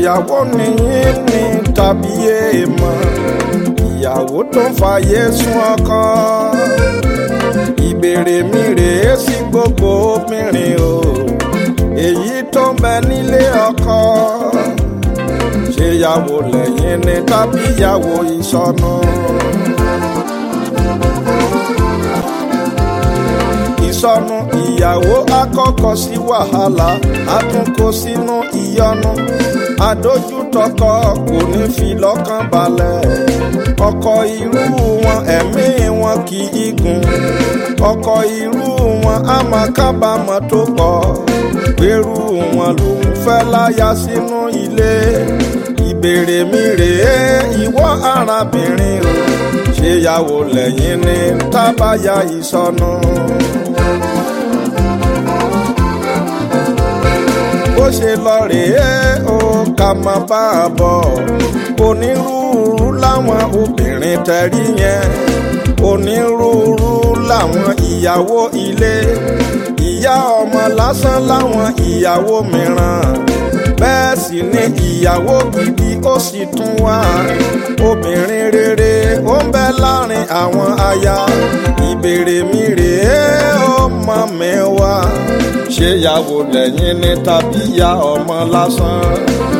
ṣèyàwó nìyí ni tàbí èèmọ̀ ìyàwó tó ń fàyè sún ọkọ ìbéèrè mi rèé sí gbogbo obìnrin o èyí tó ń bẹ nílé ọkọ ṣèyàwó lẹ́yìn ni tàbí ìyàwó ìsọnù. ìsọnù ìyàwó àkọ́kọ́ sí wàhálà àtúnkò sínú ìyọnu adójútọkọ kò ní fi lọ́kàn balẹ̀ ọkọ irú wọn ẹ̀mí wọn kì í gùn ọkọ irú wọn á máa kábàámọ̀ tó pọ̀ gbèrú wọn lòún fẹ́ láya sínú ilé ìbéèrè mi rèé ìwọ arábìnrin o ṣèyàwó lẹ́yìn ní tábàyà ìsọnù. bó ṣe lọ rèé o ká má bá a bọ̀ onírúurú láwọn obìnrin tẹ̀rí yẹn onírúurú láwọn ìyàwó ilé ìyá ọmọ lásán láwọn ìyàwó mìíràn bẹ́ẹ̀ sì ni ìyàwó gidi ó sì tún wá obìnrin rere ó ń bẹ láàrin àwọn aya ìbéèrè mi rèé ó mọ mi wá ṣéyàwó lẹ́yìn ní tàbí ìyá ọmọ lásán.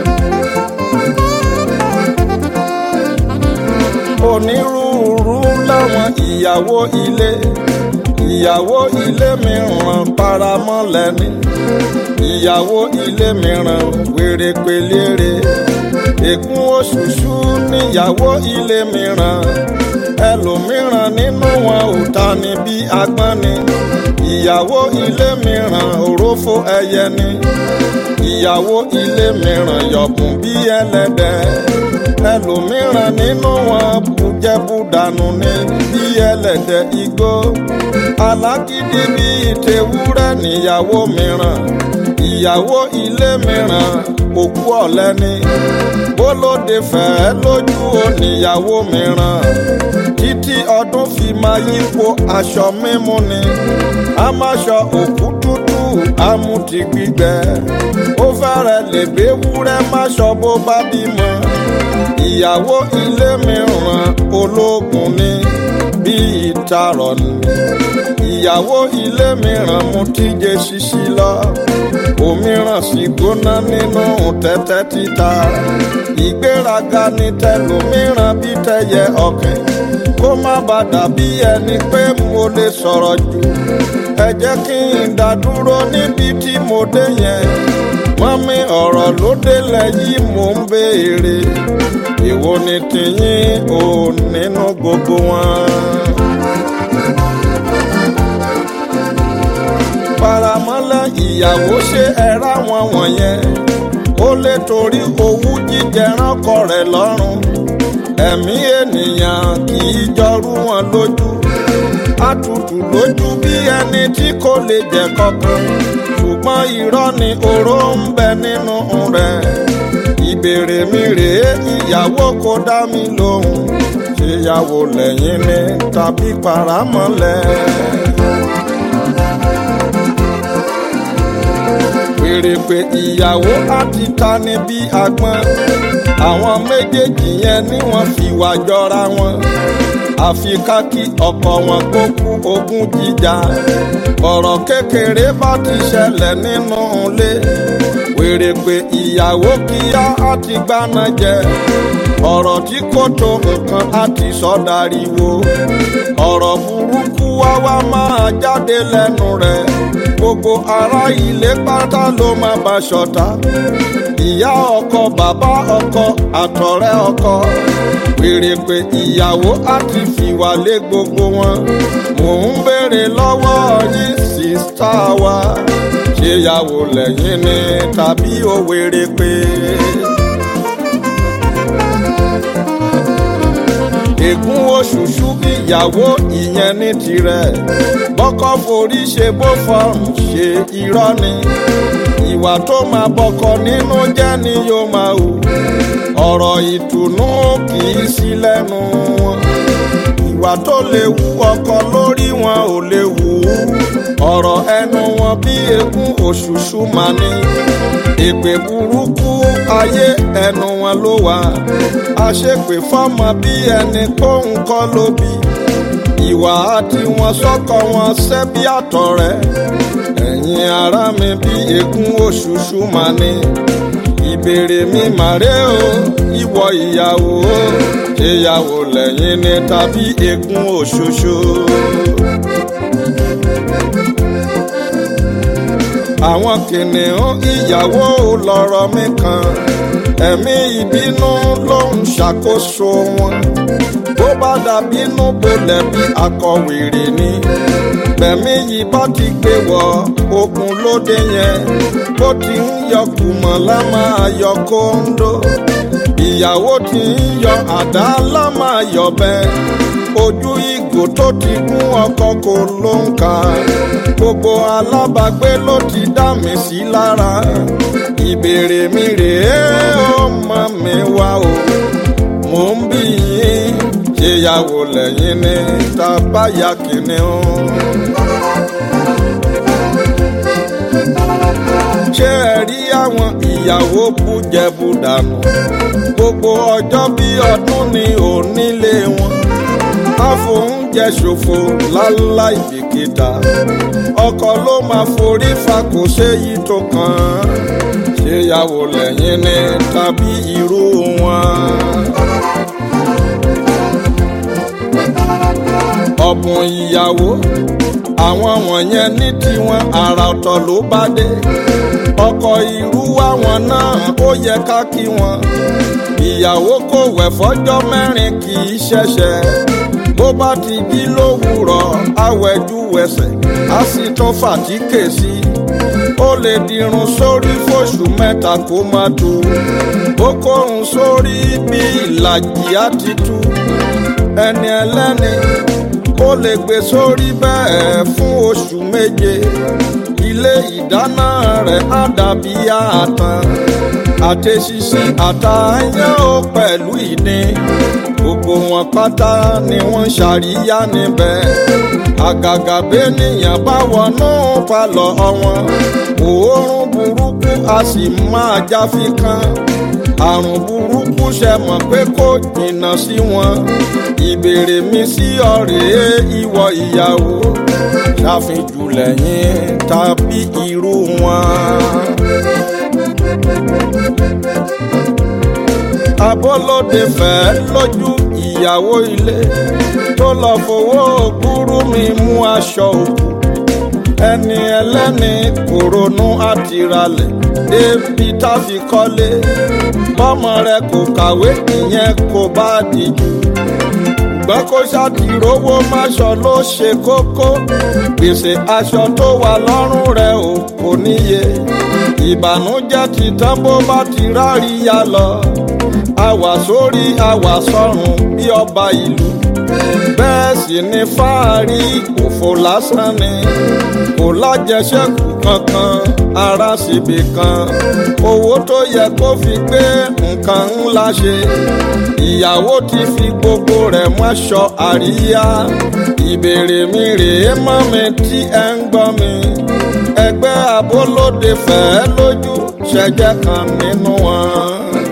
onírúurú láwọn ìyàwó ilé ìyàwó ilé mìíràn paramọ́ lẹ́ni ìyàwó ilé mìíràn wèrè pélére ègún òṣùṣù níyàwó ilé mìíràn ẹlòmíràn nínú wọn ò ta ni bí agbọ́n ni ìyàwó ilé mìíràn òrófó ẹyẹ ni ìyàwó ilé mìíràn yọ̀bùn bí ẹlẹ́dẹ̀ ẹlòmíràn nínú wọn bùjẹ́bùdànù ni bí ẹlẹ́dẹ̀ igbó alágídí bí ìtẹ̀wúrẹ́ níyàwó mìíràn ìyàwó ilé mìíràn òkú ọ̀lẹ ni bólóde fẹ́ẹ́ lójú oníyàwó mìíràn títí ọdún fi máa yípo aṣọ mímú ni amáṣọ òkú tútù amúti gbígbẹ ó fẹ́rẹ̀ lè béwúrẹ́ máṣọ bó bá bímọ ìyàwó ilé mìíràn ológun ni bí ìtarọ̀ ni ìyàwó ilé mìíràn mú tíje ṣíṣí lọ òmíràn sì gbóná nínú tẹ́tẹ́ títa ìgbéraga ní tẹlòmíràn bí tẹyẹ ọ̀kìn kó má bàa dàbí ẹni pé mo lè sọ̀rọ̀ jù ẹ jẹ́ kí n dá dúró níbi tí mo dé yẹn mọ́mí ọ̀rọ̀ ló délẹ̀ yìí mò ń béèrè èwo ni tìyín o nínú gbogbo wọn. faramọ́lẹ̀ ìyàwó ṣe ẹ̀rá wọn wọ̀nyẹn ó lè torí owú jíjẹ ránkọ rẹ̀ lọ́rùn ẹ̀mí ènìyàn kì í jọrú wọn lójú àtùtù lójú bí ẹni tí kò lè jẹ kankan ṣùgbọ́n irọ́ ni oró ń bẹ nínú rẹ̀ ìbéèrè mi rèé ìyàwó kò dá mi lóhùn ṣèyàwó lẹ́yìn ni tàbí paramọ́lẹ̀. béèrè pé ìyàwó àti ta ni bí agbọ́n àwọn méjèèjì yẹn ni wọ́n fi wá jọra wọn àfi ká kí ọkọ wọn kó kú ogún jíjà ọ̀rọ̀ kékeré bá ti ṣẹlẹ̀ nínú ilé wèrè pé ìyàwó kíá àti gbaná jẹ ọ̀rọ̀ tí kò tó nǹkan àti sọ́dariwo ọ̀rọ̀ burúkú wá wá máa jáde lẹ́nu rẹ̀ gbogbo ará ilé pátá ló máa bá ṣọ̀tá ìyá ọkọ bàbá ọkọ àtọ̀rẹ́ ọkọ wèrè pé ìyàwó àti fìwà lé gbogbo wọn mò ń béèrè lọ́wọ́ yín sísá wa ṣéyàwó lẹ́yìn ni tàbí ó wèrè pé. ègún òṣùṣù ìyàwó ìyẹn ní tirẹ̀ bọ́kọ́ forí ṣe bó fọ́ọ̀mù ṣe irọ́ ni ìwà tó máa bọkọ nínú jẹ́ ni yóò máa hù ọ̀rọ̀ ìtùnú kì í sí lẹ́nu wọn ìwà tó lè wú ọkọ lórí wọn ò lè wù ú ọ̀rọ̀ ẹnu wọn bí ègún òṣùṣù máa ní èpè burúkú ayé ẹnu wọn ló wà àṣepè fọmọ bí ẹni kóhun kọ́ ló bí ìwà àti wọn sọ́kọ wọn ṣẹ́ bí àtọ̀rẹ́ ẹ̀yin ará mi bí ègún òṣùṣù máa ní ìbéèrè mi màré o ìwọ ìyàwó ṣèyàwó lẹ́yìn ni tàbí ègún òṣùṣù. àwọn kìnìún ìyàwó lọ̀rọ̀ mi kan ẹ̀mí ìbínú ló ń ṣàkóso wọn bó bá dàbínú bolẹ̀ bí akọ̀wèrè ni bẹ̀mí yìí bá ti gbé wọ ogun lóde yẹn bó ti ń yọ kùmọ̀ lá máa yọ kóńdó ìyàwó ti ń yọ àdá lá máa yọ bẹ́ẹ̀ ojú ìgò tó ti kún ọkọ kò ló ń kà gbogbo alábàágbé ló ti dá mi sí lára ìbéèrè mi rèé ọmọ mi wá o mò ń bí yín ṣèyàwó lẹ́yìn ní tábàyà kìnìún. ṣé ẹ rí àwọn ìyàwó bújẹbù dànù gbogbo ọjọ́ bí ọdún ni onílé wọn àfòúnjẹ ṣòfò láláì bìkítà ọkọ ló máa forí fa kò séyìí tó kàn án ṣéyàwó lẹ́yìn ní tàbí irú wọn. ọ̀bùn ìyàwó àwọn wọ̀nyẹn ní tiwọn àrà ọ̀tọ̀ ló bá dé ọkọ irú àwọn náà ó yẹ ká kí wọn ìyàwó kò wẹ̀ fọ́jọ́ mẹ́rin kì í ṣẹ̀ṣẹ̀ bó bá ti jí lówùrọ̀ awẹ́jú wẹsẹ̀ á sì tún fàtíkè sí ó lè dirun sórí fóṣù mẹ́ta kó má tu ó kórun sórí bí ìlàjì á ti tu ẹni ẹlẹ́ni ó lè gbé sórí bẹ́ẹ̀ fún oṣù méje ilé ìdáná rẹ̀ á dàbí àtàn àtẹ̀sísí àtàyàn ó pẹ̀lú ìdín gbogbo wọn pátá ni wọ́n ṣàríyá níbẹ̀ àgàgà bẹ́nìyàn bá wọnú palọ̀ wọn òórùn burúkú a sì máa jáfi kan àrùn burúkú ṣe mọ̀ pé kò jìnnà sí wọn ìbéèrè mi sí ọ̀rẹ́ ìwọ ìyàwó ṣàfihàn lẹ́yìn tàbí irú wọn. abọ́lódé fẹ́ lójú ìyàwó ilé tó lọ fowó òkúrú mi mú aṣọ òkú ẹni ẹlẹ́ni kò ronú àtìralẹ̀ débi tá fi kọ́lé bọ́mọ rẹ kò kàwé ìyẹn kò bá dìjú ṣùgbọ́n kó ṣàtìrówó máṣọ ló ṣe kókó gbèsè aṣọ tó wà lọ́rùn rẹ̀ ò kò níye ìbànújẹ́ ti tán bó bá ti ráríyá lọ àwà sórí àwà sọ́run bí ọba ìlú bẹ́ẹ̀ sì ni fáàrí òfò lásán ni kò lájẹṣẹ́kù kankan ara síbi kan owó tó yẹ kó fi gbé nǹkan ńlá ṣe ìyàwó ti fi gbogbo rẹ̀ mọ́ṣọ àríyá ìbéèrè mi rèé mọ́ mi tí ẹ ń gbọ́ mi ẹgbẹ́ abólóde fẹ́ lójú ṣẹjẹ́ kan nínú wọn.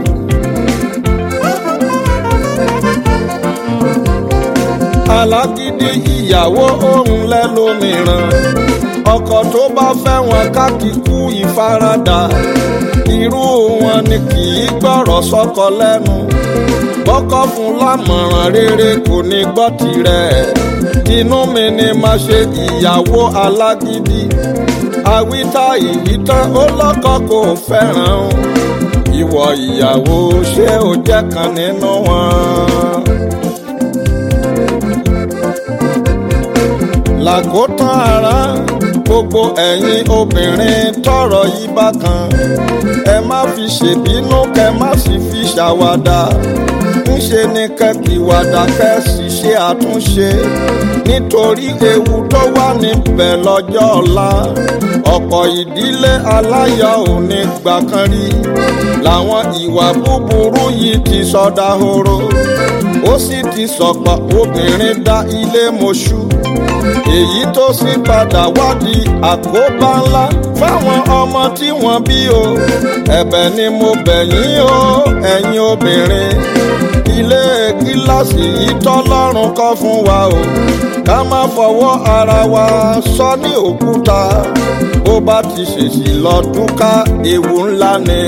alágídí ìyàwó òun lẹ́lòmíràn ọkọ tó bá fẹ́ wọn kákìkú ìfaradà irú wọn ni kì í gbọ́rọ̀ sọ́kọ lẹ́nu bọ́kọ fún lámọ̀ràn rere kò ní gbọ́ tirẹ̀ inú mi ni máa ṣe ìyàwó alágídí àwítá ìwítán ó lọ́kọ kò fẹ́ràn ìwọ ìyàwó ṣé o jẹ́ kan nínú wọn. làkótán ara gbogbo ẹ̀yin obìnrin tọrọ yìí bákan ẹ má fi ṣèbínú kẹ má sì fi ṣàwàdà ńṣe ni kẹkìwàdà kẹ sì ṣe àtúnṣe nítorí ewu tó wà níbẹ̀ lọ́jọ́ ọ̀la ọ̀pọ̀ ìdílé aláyọ̀ ò ní gbà kan rí làwọn ìwà búburú yìí ti sọdá horo ó sì ti sọ̀pọ̀ obìnrin dá ilé mọ́ṣú èyí tó sì padà wádìí àkóbá ńlá fáwọn ọmọ tí wọ́n bí o ẹ̀bẹ̀ ni mo bẹ̀ yín o ẹ̀yin obìnrin ilé kíláàsì yìí tọ́lọ́run kọ́ fún wa o ká má fọwọ́ ara wa sọ ní òkúta bó bá ti ṣèṣì lọ dúkà ewu ńlá ni.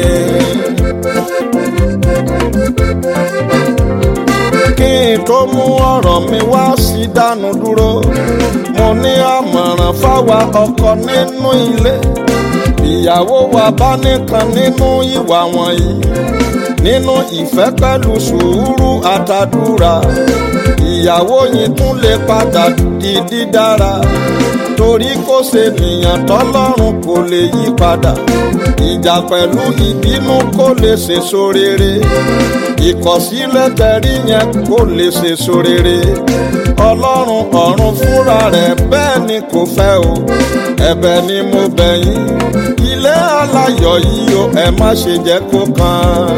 kí n tó mú ọ̀rọ̀ mi wá sí dánu dúró mo ní àmọ̀ràn fáwa ọkọ nínú ilé ìyàwó wa bá nìkan nínú ìwà wọ̀nyí nínú ìfẹ́ pẹ̀lú sùúrù àtàdúrà ìyàwó yìí tún lè padà di dídára torí kò ṣe nìyàn tọ́lọ́run kò lè yí padà ìjà pẹ̀lú ìbínú kò lè ṣèso rere ìkọ̀sílẹ̀ tẹ̀rí yẹn kò lè ṣèso rere ọlọ́run ọ̀run fúnra rẹ̀ bẹ́ẹ̀ ni kò fẹ́ o ẹ̀bẹ̀ ni mo bẹ̀ yín ilé aláyọ̀ yìí o ẹ má ṣe jẹ́ kó kàn.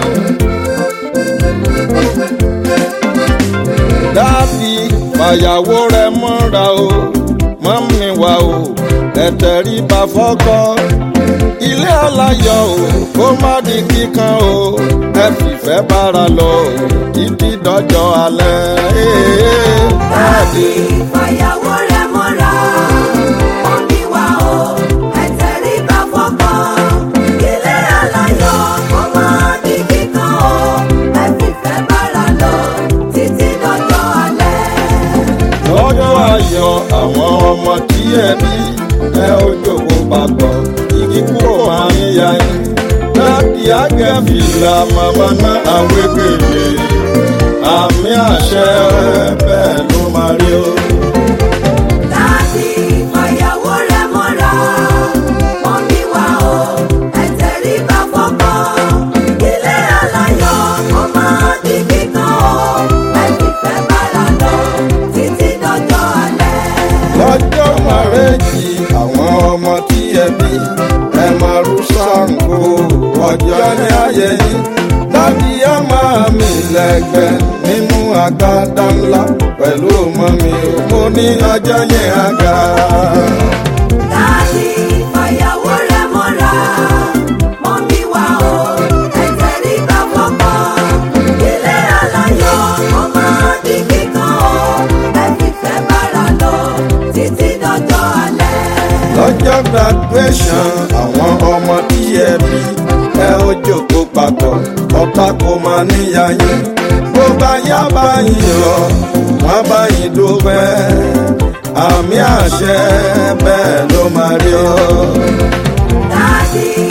dábì fàyàwó rẹ mọ́ra o mọ́mí wa o ẹ̀tẹ̀rí bá fọ́kọ́ ilé aláyọ̀ o kó má di kíkan o ẹ fìfẹ́ bára lọ o títí dọ́jọ́ alẹ́. Dábì fàyàwó rẹ̀ mọ́ra, mọ́mí wa o, ẹ̀tẹ̀rí bá fọ́kọ́. Ilé aláyọ̀ kó máa di kíkan o, ẹ fìfẹ́ bára lọ títí dọ́jọ́ alẹ́. lọ́jọ́ ayọ̀ àwọn ọmọ tí ẹ bí ẹ ó jókòó papọ̀ igi kúrò máa ń ya yín láti àgẹ́fìlà màmá náà àwégbèlè àmì àṣẹ bẹ́ẹ̀ ló máa rí o. Dábì fàyàwó rẹ̀ mọ́ra, mọ́mí wa o, ẹ̀tẹ̀rí bá fọ́kọ́. Ilé aláyọ̀ kó máa di kíkan o, ẹ fìfẹ́ bára lọ títí dọ́jọ́ alẹ́. lọ́jọ́ màrẹ́jì àwọn ọmọ tí ẹ bí ẹ máa rú Ṣàngó ọjọ́ ní ayẹyẹ dábì á máa mi lẹ́gbẹ́ nínú agbádá ńlá pẹ̀lú ọmọ mi ò mo ní ọjọ́ yẹn àga. Dábì fàyàwó rẹ̀ mọ́ra, mọ́mí wa o, ẹ̀tẹ̀rí bá fọ́kọ́. Ilé aláyọ̀ kó máa di kíkan o, ẹ fìfẹ́ bára lọ títí dọ́jọ́ alẹ́. lọ́jọ́ graduation àwọn ọmọ tí ẹ bí ẹ ó jókòó papọ̀ ọ̀tá kò máa níyà yín bó bá yá báyìí lọ wọ́n bá yín dúpẹ́ àmì àṣẹ bẹ́ẹ̀ ló máa rí ọ. Dábì